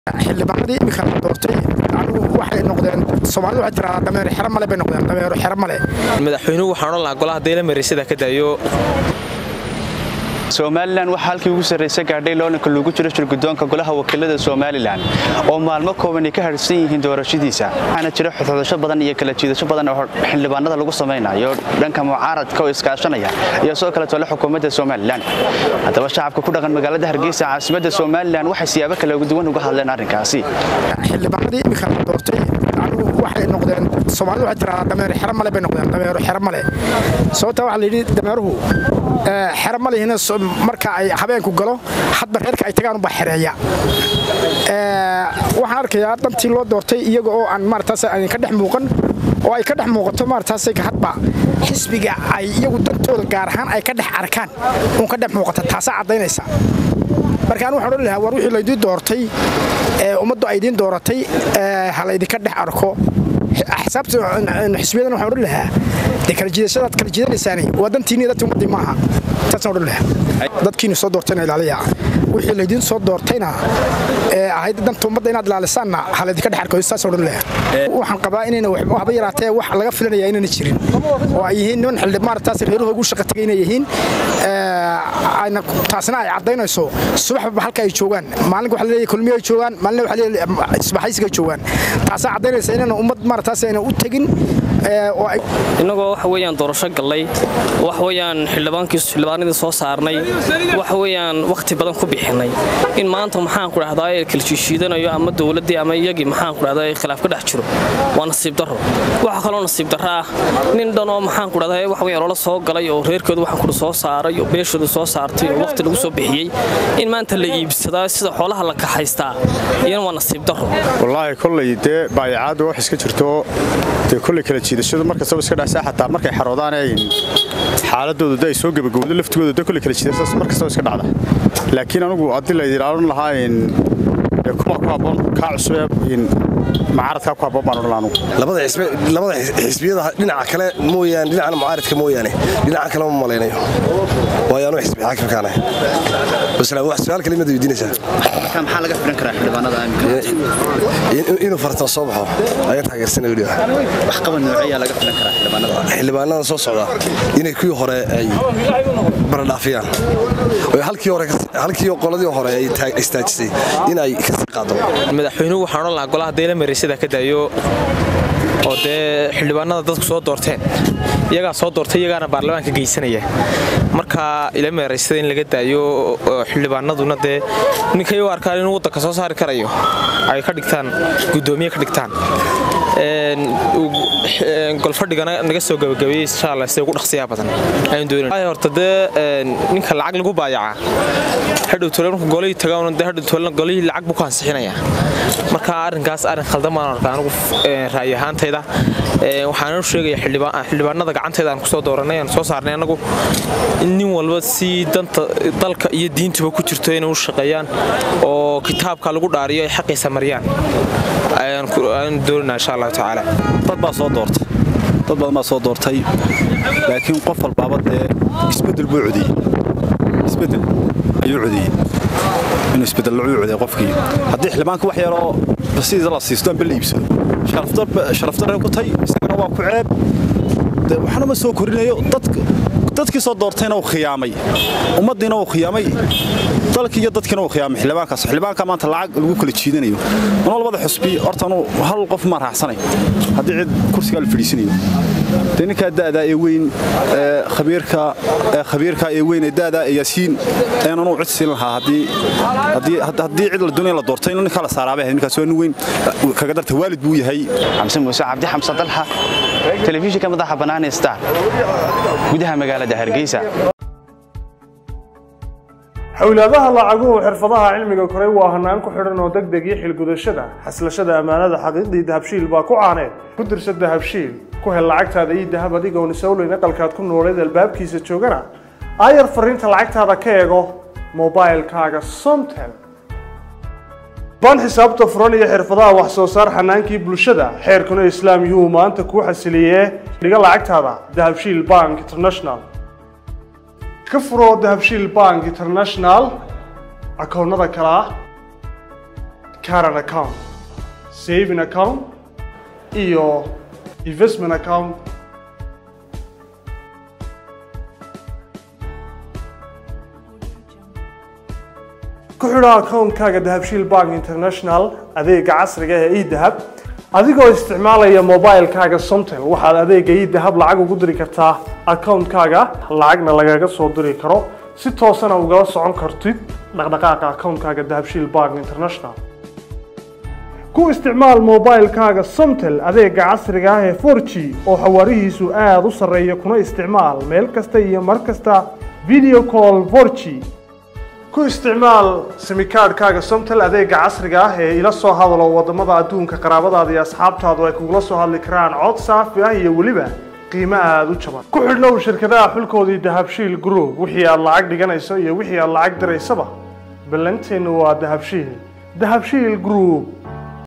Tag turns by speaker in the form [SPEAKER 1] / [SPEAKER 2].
[SPEAKER 1] xildhibaanadii imika la doortay anigu waxay noqdeen soomaalida waxay tiraahdaa dameero xero male bay noqdeen dameero xero male
[SPEAKER 2] madaxweynuhu waxaan odhan lahaa golaha deela mareysada ka daayo
[SPEAKER 3] somalilan waxaa halkii ugu sarraysa gaadhay loolanka loogu jiro shirgudoonka golaha wakiilada somalilan oo maalmo kooban ay ka harsan yihiin doorashadiisa waxaana jira xodxodasho badan iyo kala jiidasho badan oo xildhibaanada lagu samaynayo dhanka mucaaradka oo iskaashanaya iyo sidoo kale tole xukuumadda somalilan haddaba shacabka ku dhaqan magaalada hargeysa caasimadda somalilan waxay siyaabo kala duwan uga hadleen arrinkaasi
[SPEAKER 1] xildhibaanadii imika la doortay anigu waxay noqdeen soomaalida waxay tiraahdaa dameero xero male bay noqdeen dameero xero male sababtaa waxaa la yidhi dameeruhu xero malihina marka ay habeenku galo hadba reerka ay tagaan ubaa xereeya waxaan arkayaa dhantii loo doortay iyaga oo aan maarataas aan ka dhex muuqan oo ay ka dhex muuqato maarataas hadba xisbiga ay iyagu dantooda gaar ahaan ay ka dhex arkaan uun ka dhex muuqata taasaa caddaynaysa marka anu waxaan odhan lahaa war wixii laydii doortay ummaddu ay idiin dooratay ha laydinka dhex arko axsaabta xisbiyadan waxaan odhan lahaa dee kala jiidashadaad kala jiidanaysaani waa dantiinni dadti ummaddii maaha taasaan odhan lahaa dadkiinu soo doortayna ilaaliya wixii laydiin soo doortayna ee ahayd danta ummadda inaad ilaalisaanna ha laydinka dhex arko saasaan odhan lahaa waxaan qabaa inayna waxba yaraatee wax laga filanaya inayna jirin oo ay yihiin niman xildhib maarataas reeruhu ugu shaqa tegay inay yihiin ayna taasna ay caddaynayso subaxba halka ay joogaan maalinka waxa leeyahay kulmiyo ay joogaan maalina waxa leeyahay isbaxaysiga ay joogaan taasaa caddaynaysa inayna ummad maarataas ayna u tegin oo ay
[SPEAKER 4] innagoo waxa weeyaan doorasho gallay waxa weeyaan xildhibaankii xildhibaanadii soo saarnay waxa weeyaan wakhti badan ku bixinay in maanta maxaan ku dhahdaa ee kala jiishiidanayo ama dowladdii ama iyagii maxaan ku dhahdaa khilaaf ka dhex jiro waa nasiib darro waxa kaloo nasiib darro ah nin dhan oo maxaan ku dhahdaa waxa weeyaan loola soo galay oo reerkooda waxaan ku soo saaray oo beeshooda soo saartay oo wakhti lagu soo bixiyey in maanta la iibsadaa sida xoolaha la kaxaystaa iyana waa nasiib darro
[SPEAKER 5] wallaahi kolley dee baayacaadda wax iska jirto dee kolley kala jiidashadu markastaba iska dhacsaa xataa markay xaroodaan ay xaaladooda da ay soo gebagowdo laftigooda da kolley kala jiidashadaas markastaba iska dhacda laakiin anigu haddii la ilaalin lahaa kuma ku habboon kaa cusubee mucaaradkaa ku habboon baan odhan anugu
[SPEAKER 6] labada xisbiyada dhinaca kale mooyaane dhinacan mucaaradka mooyaane dhinaca kale ma malaynayo waayo anuu xisbi xaakimkaana basla wax su'aal kale mada weydiinaysaa
[SPEAKER 3] maxaa laga filan karaa xildhibaanada
[SPEAKER 6] inuu fartan soo baxo ayaan taageersanay weliba
[SPEAKER 3] wax qaban noocyaa laga filan karaa xildhibaanada
[SPEAKER 6] xildhibaanada soo socda inay kuwii hore ay baradhaafiyaan halkii qoladii hore ay istaajisay in ay kasii qaado
[SPEAKER 2] madaxweynuhu waxaan odhan lahaa golaha deela mareysada ka daayo oo dee xildhibaanada dadku soo doorteen iyagaa soo doortay iyagaana baarlamaanka geysanaya marka ila meeraysada in laga daayo xildhibaanaduna dee ninkay u arkaan inuu waddanka soo saari karayo ay ka dhigtaan guddoomiye ka dhigtaan golfadhigana naga soo gabagabeeyey insha allah sida ugu dhaqsiyaa badan ayaan doonay horta dee ninka lacag lagu baayaca hadhow tole marka golihii tagaan dee hadhow tolena golihii lacag buu ku ansixinayaa marka arrinkaas arrin khaldan baan arkaa anigu ra'yi ahaantayda waxaan u sheegaya xildhibaanada gacantayda aan kusoo dooranay aan soo saarnay anagu nin walba si danta dalka iyo diintuba ku jirto inay u shaqeeyaan oo kitaabka lagu dhaariyo ay xaqiisa mariyaan ayaan doonanaa insha allahu tacaala
[SPEAKER 7] dad baa soo doortay dad badan baa soo doortay laakiin qof walbaaba dee isbeddel buu codiyey isbeddel ayuu codiyey inuu isbeddel lacuu codiyay qofkii haddii xildhibaanka wax yaroo basiisa la siisto amba la iibsado sharafdarre ku tay isagana waa ku ceeb waxna ma soo korinayo dadkii soo doortayna uu khiyaamay ummaddiina uu khiyaamay dalkii iyo dadkiina uu khiyaamay xildhibaankaas xildhibaanka maanta lacag lagu kala jiidanayo mana labada xusbi horta anuu hal qof maan raacsanay haddii cid kursigaa la fadhiisanayo dee ninkaa da'daa ee weyn khabiirka khabiirka ee weyn ee da'daa ee yaasiin ayaan anuu cid siin lahaa haddii haddii cid la doonaya la doortay in ninkaa la saaraabay ahayd ninkaas waa nin weyn kaga darta waalid buu yahay
[SPEAKER 3] xamse muuse cabdi xamse dalxa telefishinka madaxa bannaan ee star gudaha magaalada hargeysa
[SPEAKER 8] xowlaadaha lacaguhu xirfadaha cilmiga koray waa hanaan ku xidhan oo deg deg iyo xilgudashada xaslashada ammaanada xaqiiqdii dahabshiil baa ku caaneed ku dirsa dahabshiil ku hel lacagtaada iyo dahab adigoon isowleyn aqalkaad ku nooleed albaabkiisa joogana aayar fariinta lacagtaada ka eego mobailkaaga somtel baan xisaabta furan iyo xirfadaha wax soo saar xanaankii bulshada xeerkuna islaam yuu maanta kuu xasiliyee dhiga lacagtaada dahabshiil bank international ka furoo dahabshiil bank international akoonnada kale ah caran account saving account iyo investment account ku xidho akoonkaaga dahabshiil bank international adeega casriga ee edahab adigoo isticmaalaya mobilekaaga somtel waxaad adeega edahab lacag ugu diri kartaa akoonkaaga lacagna lagaga soo diri karo si toosana ugala socon kartid dhaqdhaqaaqa akoonkaaga dahabshiil bank international ku isticmaal mobilekaaga somtel adeega casriga ah ee 4g oo xawaarihiisu aada u sarreeya kuna isticmaal meel kasta iyo mar kasta video call 4g ku isticmaal simikaadhkaaga somtel adeega casriga ah ee ila soo hadalo wadamada adduunka qaraabadaada iyo asxaabtaadu ay kugula soo hadli karaan cod saafi ah iyo weliba qiimo aada u jaban ku xidhnow shirkadaha xulkoodii dahabshiil group wixii aad lacag dhiganayso iyo wixii aad lacag diraysaba ballanteennu waa dahabshiil dahabshiil group